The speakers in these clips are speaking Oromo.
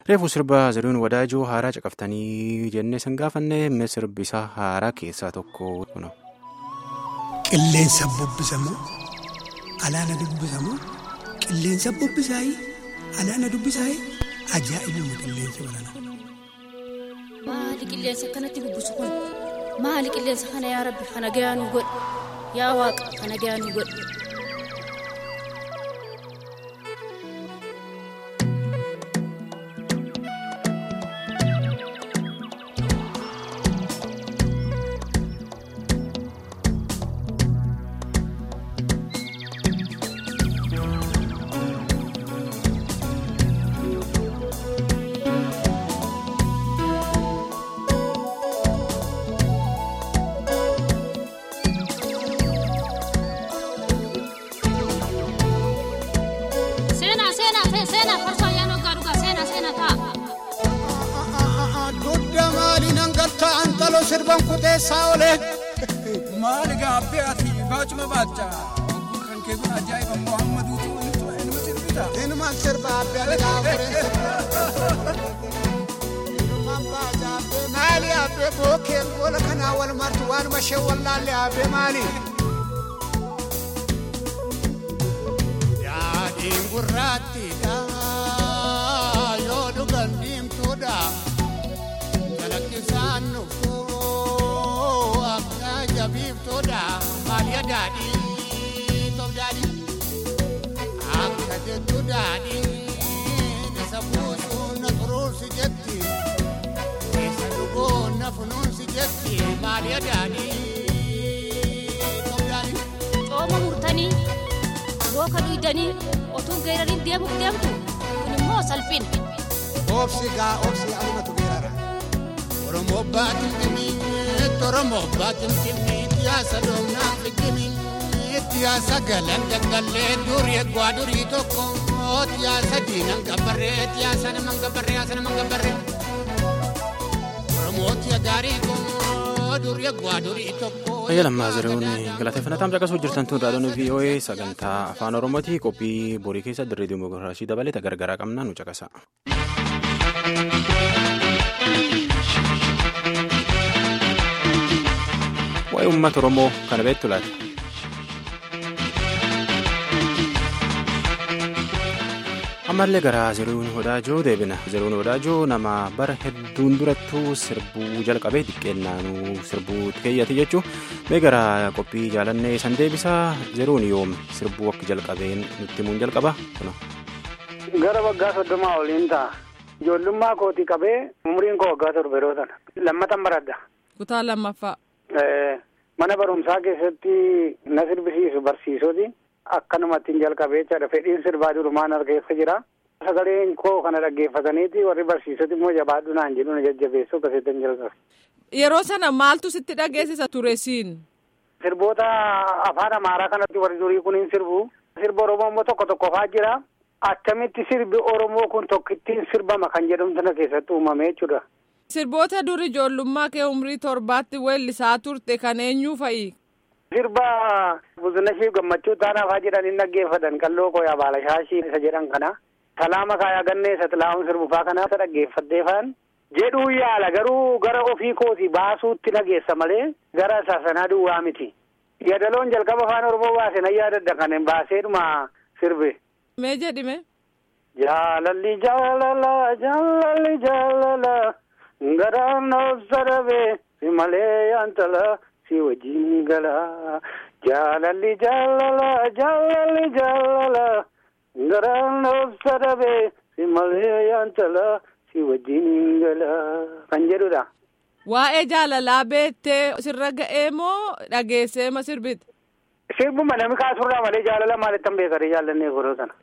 Reefu sirba Zarihuun Wadaajoo haaraa caqaftanii jennee san gaafanne sirbi isaa haaraa keessaa tokko kuna. Qilleensa bubbisamoo alaana dubbisamoo qilleensa bubbisaayii alaana dubbisaayii ajaa'ibuma qilleensa balanaa. Maali qilleensa akkanatti bubbisu kun maali qilleensa kana yaa rabbi kana gayaa nu godhe yaa waaqa kana gayaa nu godhe. sirban kuteessaa olee. Maali gaabbee ati baacuma baacha kan kee kun ajaa'iba Muhammaduutu inuma sirbita. Inumaan sirba abbee ati gaafuree. Inumaan baaja abbee maali abbee bookeen goola kanaa wal martu waanuma ishee wallaalle abbee maali. Yaadiin gurraattiidha yoo dhugan diimtuudha jalakkisaan nufu. jabiiftoodha maaliya daadhii toof daadhii akka jettu daadhii isa buusuun na xuruursi jetti isa dhugoon na funuunsi jetti maaliya daadhii toof daadhii. Cooma murtanii rooka duydanii otuu geerariin deemuuf deemtu kun immoo salphina. Obsi gaa obsi alumatu geerara. Oromoo baatin dhimmiitti Oromoo baatin dhimmiitti yaasa doonaa fikkimiitti yaasa galan daggallee durii eegwaa durii tokko yaasa diinan gabbarree yaasa naman gabbarree yaasa naman gabbarree Oromooti gaarii koo durii eegwaa durii tokko. Fayyaa lammaa Zarihuun galateeffannaa caqasuu jirtan tun raadiyoon VOA sagantaa afaan Oromooti qophii borii keessa dirree dimookiraasii dabalata gargaraa qabna nu caqasa. waa'ee uummata oromoo kana beektu laata. ammallee gara Zarihuun Wadaajoo deebina Zarihuun Wadaajoo nama bara hedduun durattuu sirbuu jalqabee xiqqeennaanuu sirbuu keeyyate jechuun mee gara qophii jaalannee san deebisaa Zarihuun yoom sirbuu akka jalqabeen nutti himuun jalqaba kuna. gara waggaa soddomaa oliin ta'a ijoollummaa kootii qabee umriin koo waggaa torba yeroo sana lammatan baradha. kutaa lammaffaa. mana barumsaa keessatti na sirbisiisu barsiisoti akkanumatti jalqabee jechaadha fedhiin sirbaa durumaan argeessa jira sagaleen koo kana dhaggeeffataniiti warri barsiisoti immoo jabaadhu naan jedhu na jajjabeessu akkasitti jalqabe. yeroo sana maaltu sitti dhageessisa ture siin. sirboota afaan amaaraa kanatti warri durii kun hin sirbu sirba oromoo immoo tokko tokko faa jira akkamitti sirbi oromoo kun tokkittiin sirbama kan jedhamtu na keessatti uumame jechuudha. Sirboota dur ijoollummaa kee umrii torbaatti weellisaa turte kan eenyuu fa'i? Sirba Buzunashii Gammachuu Taanaafaa jedhan hin dhaggeeffatan qalloo kooyaa Baalashaashii isa jedhan kana. Salaama Kaayaa Gannee isa Xilaa'uun sirbufaa kana isa dhaggeeffadhee faan. Jedhuu yaala garuu gara ofii kooti baasuutti nageessa malee gara saasanaa duwwaa miti. Yadaloon jalqaba afaan Oromoo baase nan yaadadda kan baaseedhuma sirbe. Mee jedhime? Jaalalli jaalala jaalalli jaalala. Garaan obsarabee si malee yaantala si wajjin gala jaalalli jaalala jaalalli jaalala garaan obsarabee si malee yaantala si wajjin gala kan jedhudha. Waa'ee jaalalaa beettee sirra ga'ee moo dhageessee ma sirbite? Sirbuma namni kaasurraa malee jaalala maalittan beekare jaallannee godhoo sana.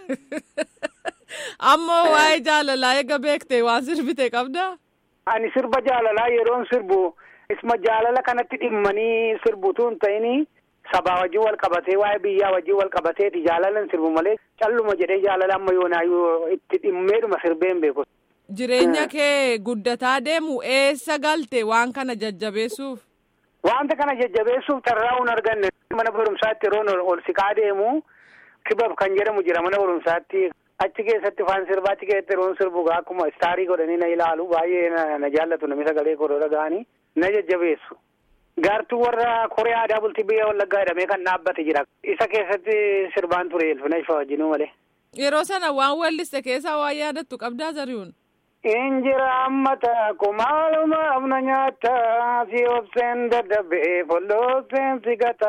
Ammoo waa'ee jaalalaa eega beektee waan sirbite qabdaa? Ani sirba jaalalaa yeroon sirbu isma jaalala kanatti dhimmanii sirbutu hin ta'ini sabaa wajjin wal qabatee waa'ee biyyaa wajjin wal qabateeti jaalalan sirbu malee calluma jedhee jaalala amma yoonaayyuu itti dhimmeedhuma sirbeen beeku. Jireenya kee guddataa deemu eessa galte waan kana jajjabeessuuf? Wanta kana jajjabeessuuf carraa hin arganne mana barumsaatti yeroo ol siqaa deemu kibab kan jedhamu jira mana barumsaatti achi keessatti faan sirbaa achi keessatti yeroon sirbu akkuma istaarii godhanii na ilaalu baay'ee na jaallatu namni sagalee koo dhaga'anii na jajjabeessu. Gaartuu warra Koree aadaa bultii biyya Wallaggaa jedhamee kan dhaabbate jira. Isa keessatti sirbaan ture Elfina Ifaa wajjinuu malee. Yeroo sana waan walliste keessaa waan yaadattu qabdaa Zarihuun. Injira ammata kumaaluma amna nyaata si obseen dadhabee follooseen si gata.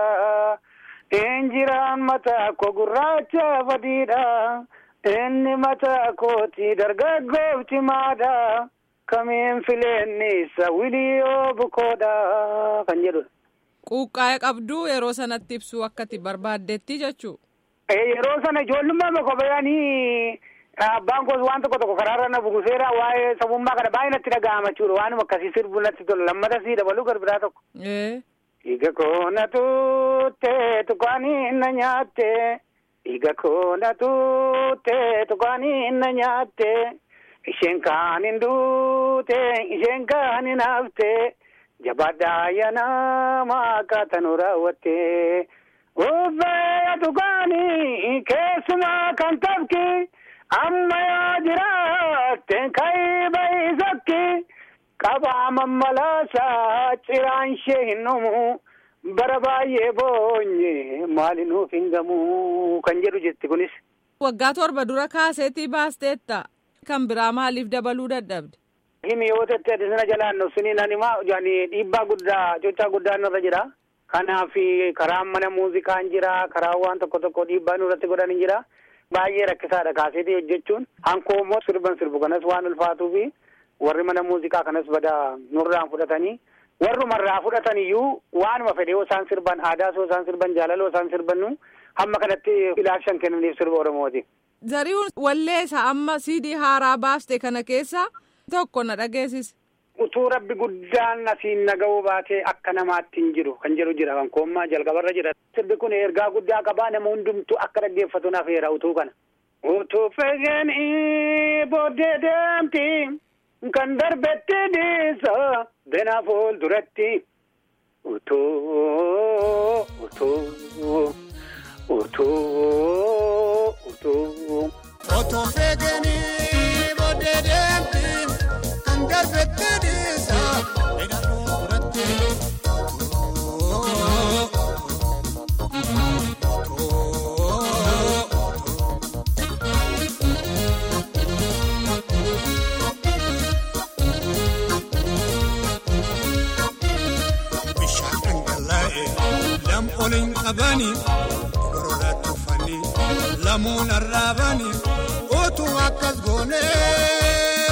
Injira ammata ko gurraacha fadiidha. Inni mata kooti dargaggoof maadha. Kamiin fileenni isa wiliyoo bukoodha kan jedhudha. Quuqqaa'ee qabduu yeroo sanatti ibsuu akkati barbaaddetti jechuu. Yeroo sana ijoollummaa maka bayanii abbaan koos waan tokko tokko karaarra na buguseera waa'ee sabummaa kana baay'ee natti dhaga'ama jechuudha waanuma akkasii sirbu natti tola lammata sii dabaluu garbiraa tokko. Dhiiga koo na tuuttee tukaanii na nyaatte dhiiga koo na tuuttee tukaanii na nyaatte. Isheen kaan hin duute isheen kaan hin hafte jabaadhaa yanama akkaataa raawwatte. Uffee tukaanii keessumaa kan tafki amma yoo jiraatte ka'ii bahi sakki qabaa mammalaasaa ciraan ishee hin dhumu bara baay'ee boonye maali nuuf hin gamu kan jedhu jetti kunis. Waggaa torba dura kaaseetii baasteetta. kan biraa maaliif dabaluu dadhabde. Himi yoo ta'e adisina jalaan suni nanimaa dhiibbaa guddaa cochaa guddaa nurra jira. Kanaaf karaan mana muuziqaan jira karaa waan tokko tokko dhiibbaa nurratti godhan jira. Baay'ee rakkisaadha kaaseetii hojjechuun hankoo immoo sirban sirbu kanas waan ulfaatuu fi warri mana muuziqaa kanas bada nurraan fudhatanii warrumarraa fudhatan iyyuu waanuma fedhe yoo isaan sirban aadaa yoo isaan sirban jaalaloo isaan sirbannu hamma kanatti ilaalchan kennaniif sirba Oromooti. Zarihuun walleessa amma siidii haaraa baaste kana keessa tokko na dhageessise. Utuu rabbi guddaan asiin naga'uu baatee akka namaatti hin jiru kan jedhu jira kan koommaa jalqabarra jira. Sirbi kun ergaa guddaa qabaa nama hundumtu akka dhaggeeffatu naaf heera utuu kana. Utuu fageenii booddee deemti kan darbetti dhiisa bena fuulduratti. Utuu utuu utuu utuu. Otoo feeganii booddee deemti kan darbetti dhiisa bena fuulduratti. Bishaan dhangala'e lam oliin qabanii goroora tufanii lamuun arraabanii utuu akkas goonee.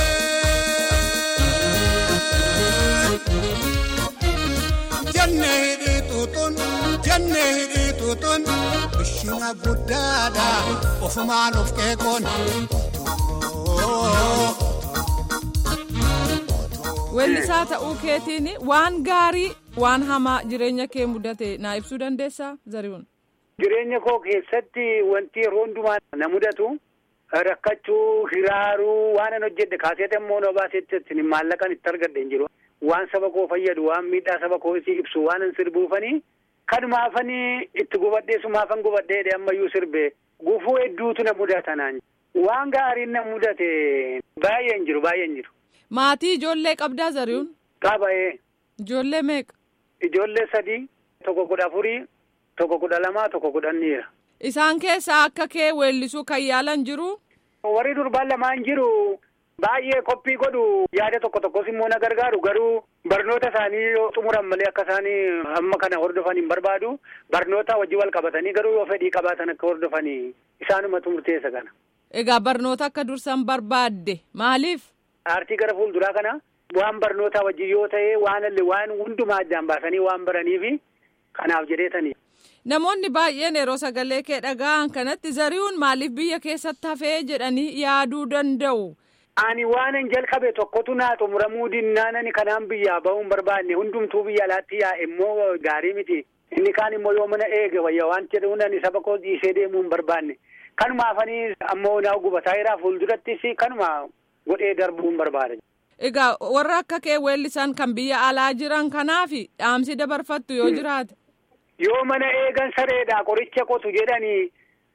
Jannee hidhii tuutuun jannee hidhii tuutuun bishina guddaadha ofumaan of qeeqoon. Weellisaa ta'uu keetiin waan gaarii waan hamaa jireenya kee mudate naa ibsuu dandeessaa Zarihuun. Jireenya koo keessatti wanti yeroo hundumaa na mudatu rakkachuu, hiraaruu waan an hojjedhe kaaseeta immoo na baasetti maallaqan itti argadhe hin jiru. Waan saba koo fayyadu, waan miidhaa saba koo isii ibsu, waan an sirbuufanii kanumaafanii itti gubadhee sumaafan gubadhee ammayyuu sirbe gufuu hedduutu na mudata naan. Waan gaariin na mudate baay'een jiru, baay'een jiru. Maatii ijoollee qabdaa Zarihuun. Qaba'ee. Ijoollee meeqa? Ijoollee sadii, tokko kudha afurii, tokko kudha lamaa, tokko kudhan dhiira. Isaan keessaa akka kee weellisuu kan yaalan jiru. Warri durbaan lamaan jiru baay'ee qophii godhu yaada tokko tokkos immoo na gargaaru garuu barnoota isaanii yoo xumuran malee akka isaanii amma kana hordofan hin barbaadu barnoota wajji wal qabatanii garuu yoo fedhii qabaatan akka hordofanii isaanumatu murteessa kana. Egaa barnoota akka dursan barbaadde maaliif? Aartii gara fuulduraa kana waan barnootaa wajjin yoo ta'e waan waan hundumaa addaan baasanii waan baraniifi kanaaf jedheetanii. Namoonni baay'een yeroo sagalee kee dhaga'an kanatti Zarihuun maaliif biyya keessatti hafee jedhanii yaaduu danda'u. Ani waanan jalqabe tokkotu naa xumuramuu dinnaanani kanaan biyyaa bahuun barbaanne hundumtuu biyya alaatti yaa immoo gaarii miti. Inni kaan immoo yoo mana eege wayya waan jedhuun ani saba koo dhiisee deemuu hin barbaanne. Kanumaafanii ammoo naa gubataa jiraa fuuldurattis kanuma godhee darbuu hin barbaade. Egaa warra akka kee weellisan kan biyya alaa jiran kanaaf dhaamsi dabarfattu yoo jiraate. Yoo mana eegan sareedha qoricha qotu jedhanii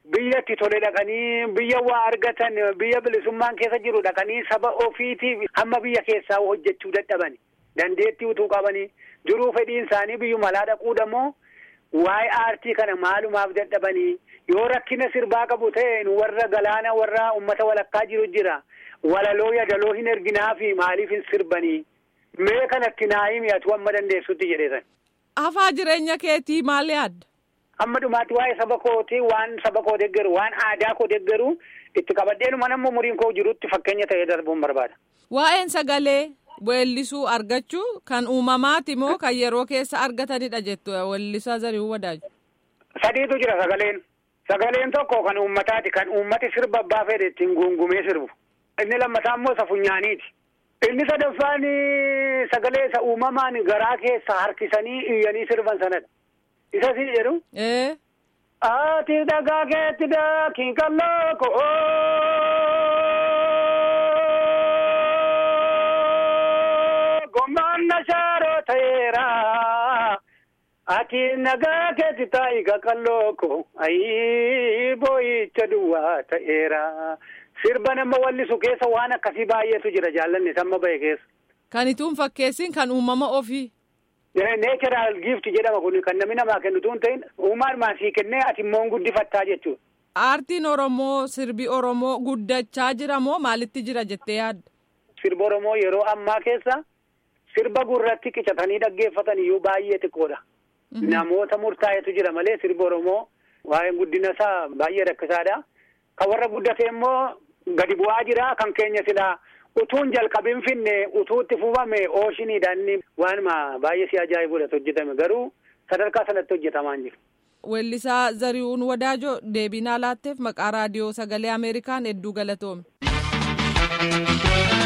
biyyatti tole dhaqanii biyya waa argatan biyya bilisummaan keessa jiru dhaqanii saba ofiitiif hamma biyya keessaa hojjechuu dadhabani dandeettii utuu qabanii jiruu fedhiin isaanii biyyuma alaa dhaquu dammoo waa'ee aartii kana maalumaaf dadhabanii yoo rakkina sirbaa qabu ta'e warra galaana warra ummata walakkaa jiru jira walaloo yadaloo hin erginaafi maaliif hin sirbanii mee kanatti naayimi atu amma dandeessutti jedheesan. Hafaa jireenya keetii maal yaadda? Amma dhumaatti waa'ee saba kootii waan saba koo deeggaru waan aadaa koo deeggaru itti qabadheenuma nammoo umuriin koo jirutti fakkeenya ta'ee darbuun barbaada. Waa'een sagalee weellisuu argachuu kan uumamaati moo kan yeroo keessa argatanidha jettu weellisaa Zarihuun Wadaaju? Sadiitu jira sagaleen. Sagaleen tokko kan uummataati kan uummati sirba abbaa fedhe ittiin guungumee sirbu. Inni lammataa immoo isa funyaaniiti. Inni sadaffaan sagalee isa uumamaan garaa keessa harkisanii iyyanii sirban sanadha. Isa si jedhu. Ee. Ati dhagaa keetti daakiin kalloo ko'oo. Gommaan na shaaroo ta'eera. Ati nagaa keetti taa'i kalloo ko ayii boo'icha duwwaa ta'eera. Sirba nama wallisu keessa waan akkasii baay'eetu jira jaallanni samma bahe keessa. Kan ituun fakkeessin kan uumama ofii. Neecharaal giifti jedhama kun kan namni namaa kennu tuun ta'in uumaan maasii kennee ati immoo guddifattaa jechuudha. Aartiin Oromoo sirbi Oromoo guddachaa jira moo maalitti jira jettee yaadda? Sirba Oromoo yeroo ammaa keessa sirba gurratti qicatanii dhaggeeffatan iyyuu baay'ee xiqqoodha. Namoota murtaa'etu jira malee sirba Oromoo waa'een guddina isaa baay'ee rakkisaadha. Kan warra guddate immoo gadi bu'aa jira kan keenya silaa utuun jalqabin finne utuutti fufame ooshiiniidhaan waanuma baay'ee si ajaa'ibudha hojjetame garuu sadarkaa sanatti hojjetamaa hin jiru. Weellisaa Zarihuun Wadaajoo deebii naa laatteef maqaa raadiyoo sagalee Ameerikaan hedduu galatoome.